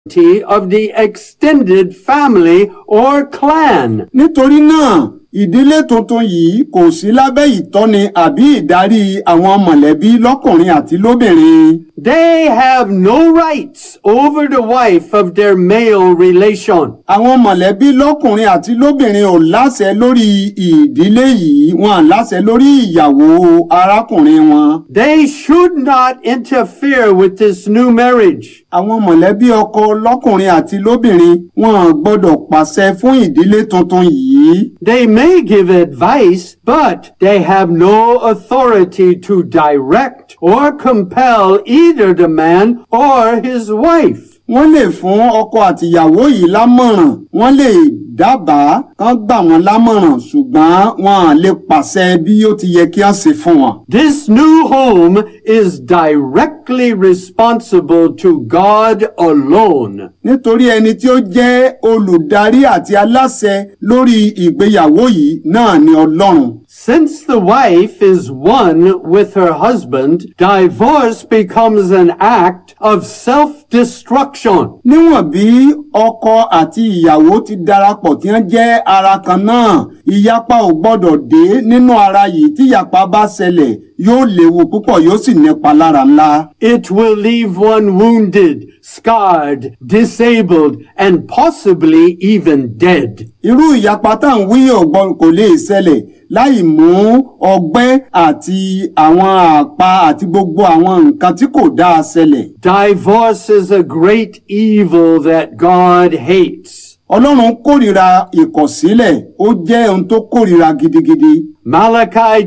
of the extended family or clan. nítorí náà ìdílé tuntun yìí kò sí lábẹ́ ìtọ́ni àbí ìdarí àwọn mọ̀lẹ́bí lọ́kùnrin àti lóbìnrin. They have no rights over the wife of their male relation. àwọn mọ̀lẹ́bí lọ́kùnrin àti lóbìnrin ò láṣẹ lórí ìdílé yìí wọn à láṣẹ lórí ìyàwó arákùnrin wọn. They should not interfere with this new marriage. àwọn mọ̀lẹ́bí ọkọ lọ́kùnrin àti lóbìnrin wọn ò gbọ́dọ̀ pàṣẹ fún ìdílé tuntun yìí. They may give advice, but they have no authority to direct or compel either the man or his wife. wọ́n lè fún ọkọ àtìyàwó yìí lámọ̀ràn wọ́n lè dábàá kán gbà wọ́n lámọ̀ràn ṣùgbọ́n wọn à lè pàṣẹ bí ó ti yẹ kí wọ́n ṣe fún wọn. This new home is directly responsible to God alone. nítorí ẹni tí ó jẹ́ olùdarí àti aláṣẹ lórí ìgbéyàwó yìí náà ni ọlọ́run. Since the wife is one with her husband, divorce becomes an act of self-destruction. níwọ̀n bí ọkọ àti ìyàwó ti darapọ̀ tí wọ́n jẹ́ ara kan náà ìyapa ò gbọ́dọ̀ dé nínú ara yìí tí ìyapa bá ṣẹlẹ̀ yóò léwu púpọ̀ yóò sì nípa lára ńlá. It will leave one wounded, scarred, disabled, and possibly even dead. irú ìyapa tá à ń wí ọ̀gbọ́n kò lè ṣẹlẹ̀ láì mú ọgbẹ́ àti àwọn àpá àti gbogbo àwọn nǹkan tí kò dáa ṣẹlẹ̀. Divorce is a great evil that God hates. ọlọ́run kórìíra ìkọ̀sílẹ̀ ó jẹ́ ohun tó kórìíra gidigidi. Malachi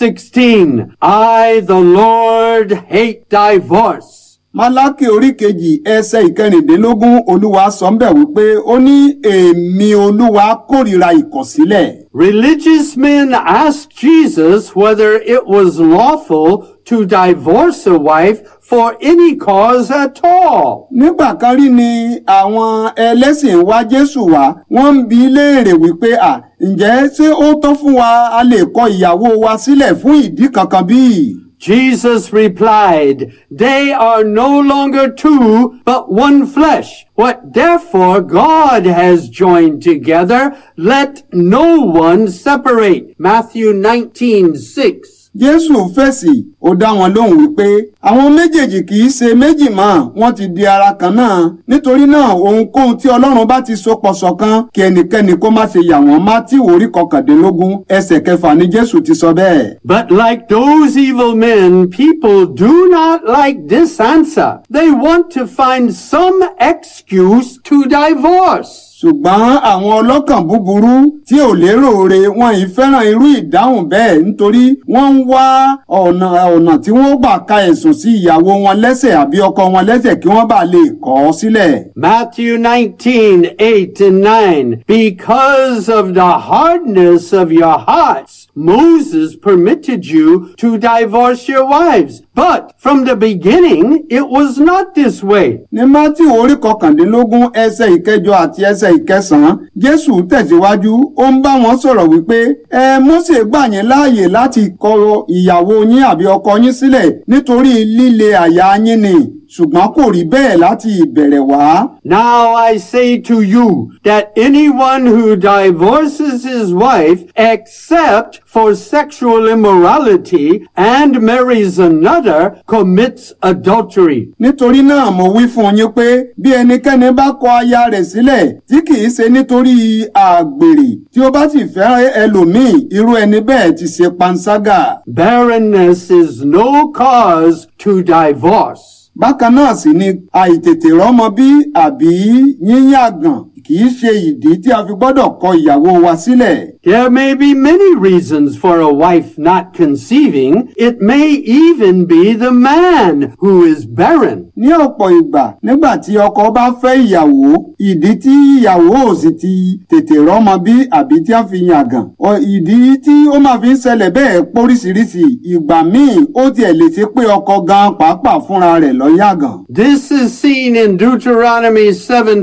2:16 I the Lord hate divorce. málákì orí kejì ẹsẹ̀ ìkẹrìndínlógún olúwa sọ ń bẹ̀ wípé ó ní èmi olúwa kórìíra ìkọ̀sílẹ̀. Religious men asked Jesus whether it was lawful to divorce a wife for any cause at all. nígbà kan rí ni àwọn ẹlẹ́sìn wá jésù wá wọ́n ń bi í léèrè wípé à ǹjẹ́ ṣé ó tọ́ fún wa a lè kọ ìyàwó wa sílẹ̀ fún ìdí kankan bíi. Jesus replied, They are no longer two, but one flesh. What therefore God has joined together, let no one separate. Matthew 19, 6. jésù fèsì ó dá wọn lóhùn wípé àwọn méjèèjì kì í ṣe méjì mọ́ wọ́n ti di ara kan náà nítorí náà ohunkóhun tí ọlọ́run bá ti so pọ̀ ṣọ̀kan kí ẹnikẹ́ni kó má ṣe yà wọ́n mátíù orí kọkàndínlógún ẹsẹ̀ kẹfà ni jésù ti sọ bẹ́ẹ̀. But like those evil men, people do not like this answer. They want to find some excuse to divorce. ṣùgbọ́n àwọn ọlọ́kàn búburú tí ò lérò re wọn ì fẹ́ràn irú ìdáhùn bẹ́ẹ̀ nítorí wọ́n ń wá ọ̀nà ọ̀nà tí wọ́n gbà ka ẹ̀sùn sí ìyàwó wọn lẹ́sẹ̀ àbí ọkọ wọn lẹ́sẹ̀ kí wọ́n bá lè kọ̀ ọ́ sílẹ̀. Matthew 19, 8 and 9. Because of the hardness of your hearts, Moses permitted you to divorce your wives. But from the beginning, it was not this way. ní mátíù orí kọkàndínlógún ẹsẹ̀ ìkẹjọ àti ẹsẹ̀ ìkẹsàn-án jésù tẹ̀síwájú ó ń bá wọn sọ̀rọ̀ wípé ẹ mósè gbà yín láàyè láti kọ ìyàwó yín àbí ọkọ yín sílẹ̀ nítorí líle àyà yín ni ṣùgbọ́n kò rí bẹ́ẹ̀ láti ìbẹ̀rẹ̀ wá. Now I say to you that anyone who divorces his wife except for sexual immorality and marries another commits adultery. nítorí náà mo wí fún yín pé bí ẹnikẹ́ni bá kọ aya rẹ̀ sílẹ̀ tí kìí ṣe nítorí àgbèrè tí ó bá sì fẹ́ ẹlòmíì irú ẹni bẹ́ẹ̀ ti ṣe panṣágà. Barrenness is no cause to divorce. bákan náà sì ni àìtètè rọ́mọ bí àbí yíyàgàn kìí ṣe ìdí tí a fi gbọ́dọ̀ kọ ìyàwó wa sílẹ̀. There may be many reasons for a wife not conceiving. It may even be the man who is barren. ní ọ̀pọ̀ ìgbà nígbà tí ọkọ bá fẹ́ ìyàwó ìdí tí ìyàwó ò sì ti tètè rọ́mọ bí àbí tí a fi yàgàn ọ ìdí tí ó máa fi ń ṣẹlẹ̀ bẹ́ẹ̀ póríṣiríṣi ìgbà míì ó tiẹ̀ lè ṣe pé ọkọ gan pàápàá fúnra rẹ̀ lọ yàgàn. This is seen in Deuteronomy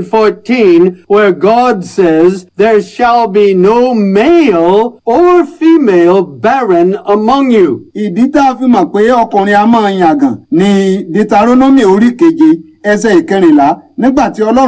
7:14 where God says, "There shall be no male or female barren among you." ìdí tá a fi mọ̀ pé ọkùnrin a máa yàgàn ní deuteronomy orí keje ẹsẹ̀ ìkẹrìnlá nígbà tí ọlọ́run